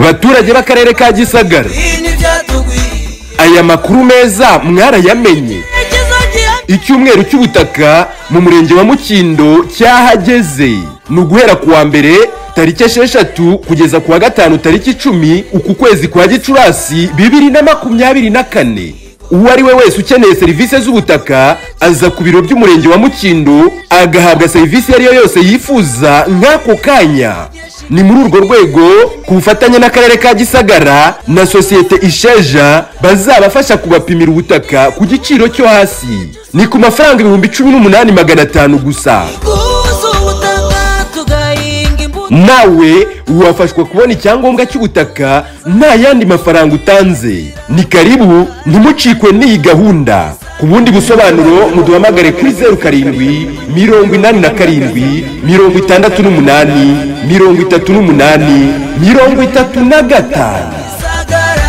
baturage b'akarere ka gisagara aya makuru meza mwarayamenye icyumweru cy'ubutaka mu murenge wa mukindo cyahageze ni uguhera ku wa mbere tariki esheshatu kugeza ku wa gatanu tariki icumi uku kwezi kwa gicurasi bibiri na makumyabiri na kane uwo ari we wese ukeneye serivisi z'ubutaka aza ku biro by'umurenge wa mukindo agahabwa serivisi iyo ari yo yose yifuza nk'ako kanya ni muri urwo rwego ku bufatanye n'akarere ka gisagara na sosiyete isheja bazabafasha kubapimira ubutaka ku giciro cyo hasi ni ku mafaranga ibihumbi cumi n'umunani magana atanu gusa nawe wafashwa kubona icyangombwa cy'ubutaka nta yandi mafaranga utanze ni karibu ntimucikwe n'iyi gahunda ku bundi busobanuro muduhamagare kuri zeru karindwi mirongo inani na karindwi mirongo itandatu n'umunani mirongo itatu n'umunani mirongo itatu na gatanu sagara